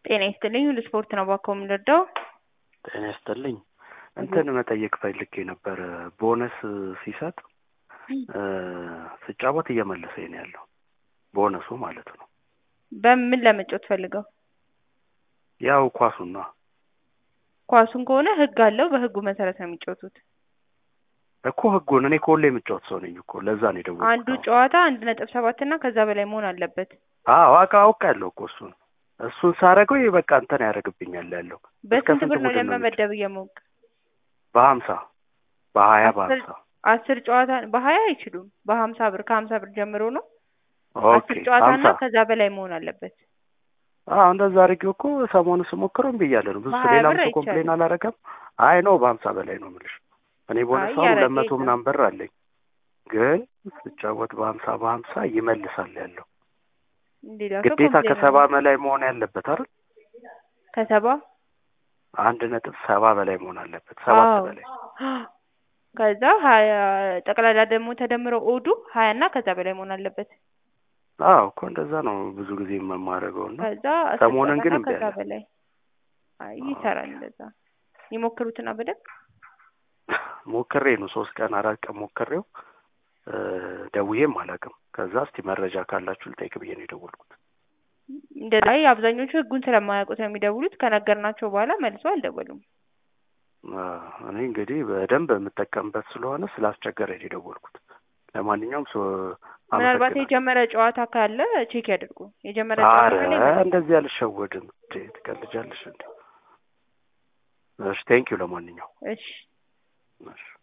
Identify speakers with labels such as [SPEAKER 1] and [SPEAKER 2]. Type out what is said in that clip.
[SPEAKER 1] ጤና ይስጥልኝ ሁሉ ስፖርት ነው እባክዎ የምንረዳው?
[SPEAKER 2] ጤና ይስጥልኝ እንትን መጠየቅ ፈልጌ ነበረ ቦነስ ሲሰጥ ስጫወት እየመለሰኝ ነው ያለው ቦነሱ ማለት ነው።
[SPEAKER 1] በምን ለመጫወት ፈልገው?
[SPEAKER 2] ያው ኳሱን ነዋ
[SPEAKER 1] ኳሱን ከሆነ ህግ አለው በህጉ መሰረት ነው የሚጫወቱት።
[SPEAKER 2] እኮ ህጉን እኔ እኮ ሁሌ የምጫወት ሰው ነኝ እኮ ለዛ ነው የደወልኩት።
[SPEAKER 1] አንዱ ጨዋታ አንድ ነጥብ ሰባት እና ከዛ በላይ መሆን አለበት።
[SPEAKER 2] አዎ አውቃ አውቃለሁ እኮ እሱን እሱን ሳረገው ይሄ በቃ እንትን ያደርግብኛል ያለው
[SPEAKER 1] በስንት ብር ነው
[SPEAKER 2] ቡድን ነው
[SPEAKER 1] ለመመደብ እየሞከ
[SPEAKER 2] በሀምሳ በሀያ
[SPEAKER 1] አስር
[SPEAKER 2] በሀምሳ
[SPEAKER 1] አስር ጨዋታ በሀያ አይችሉም። በሀምሳ ብር ከሀምሳ ብር ጀምሮ ነው
[SPEAKER 2] ኦኬ
[SPEAKER 1] አስር ጨዋታ እና
[SPEAKER 2] ሀምሳ
[SPEAKER 1] ከዛ በላይ መሆን አለበት።
[SPEAKER 2] አዎ እንደዛ አድርጌው እኮ ሰሞኑን ስሞክረው እምቢ እያለ ነው ብዙ ሰው
[SPEAKER 1] በሀያ
[SPEAKER 2] ሌላም
[SPEAKER 1] ብር
[SPEAKER 2] ሰው
[SPEAKER 1] አይቻልም።
[SPEAKER 2] ኮምፕሌን አላረገም። አይ ነው በሀምሳ በላይ ነው የምልሽ እኔ ቦነስ
[SPEAKER 1] አይ
[SPEAKER 2] አሁን
[SPEAKER 1] ያረገ
[SPEAKER 2] ሁለት መቶ
[SPEAKER 1] የለም።
[SPEAKER 2] ምናምን ብር አለኝ ግን ስጫወት በሀምሳ በሀምሳ ይመልሳል ያለው
[SPEAKER 1] ሌላ ሰው
[SPEAKER 2] ግዴታ
[SPEAKER 1] ኮምፕሌን
[SPEAKER 2] ከሰባ
[SPEAKER 1] አለ።
[SPEAKER 2] በላይ መሆን ያለበት አይደል?
[SPEAKER 1] ከሰባ
[SPEAKER 2] አንድ ነጥብ ሰባ በላይ መሆን አለበት ሰባት
[SPEAKER 1] አዎ
[SPEAKER 2] በላይ
[SPEAKER 1] ከዛ ሀያ ጠቅላላ ደግሞ ተደምረው ኦዱ ሀያ እና ከዛ በላይ መሆን አለበት።
[SPEAKER 2] አዎ እኮ እንደዛ ነው ብዙ ጊዜ የማደርገው እና
[SPEAKER 1] ከዛ አስር
[SPEAKER 2] ሰሞኑን
[SPEAKER 1] ጨዋታ
[SPEAKER 2] ግን
[SPEAKER 1] እና
[SPEAKER 2] እምቢ
[SPEAKER 1] ከዛ
[SPEAKER 2] አለ።
[SPEAKER 1] በላይ አይ ይሰራል እንደዛ ይሞክሩትና በደንብ
[SPEAKER 2] ሞክሬ ነው ሶስት ቀን አራት ቀን ሞክሬው እ ደውዬም አላውቅም። ከዛ እስቲ መረጃ ካላችሁ ልጠይቅ ብዬ ነው የደወልኩት።
[SPEAKER 1] እንደዛ አይ አብዛኞቹ ህጉን ስለማያውቁት ነው የሚደውሉት። ከነገርናቸው በኋላ መልሰው አልደወሉም።
[SPEAKER 2] አ፣ እኔ እንግዲህ በደንብ የምጠቀምበት ስለሆነ ስላስቸገረኝ ነው የደወልኩት። ለማንኛውም ሶ
[SPEAKER 1] ምናልባት
[SPEAKER 2] አመሰግናለሁ።
[SPEAKER 1] የጀመረ ጨዋታ ካለ ቼክ ያድርጉ። የጀመረ ጨዋታ
[SPEAKER 2] አረ
[SPEAKER 1] ካለ ይመልሱ።
[SPEAKER 2] እንደዚህ አልሸወድም። እንዴ ትቀልጃለሽ እንዴ? እሺ ቴንኪው ለማንኛውም
[SPEAKER 1] እሺ
[SPEAKER 2] እሺ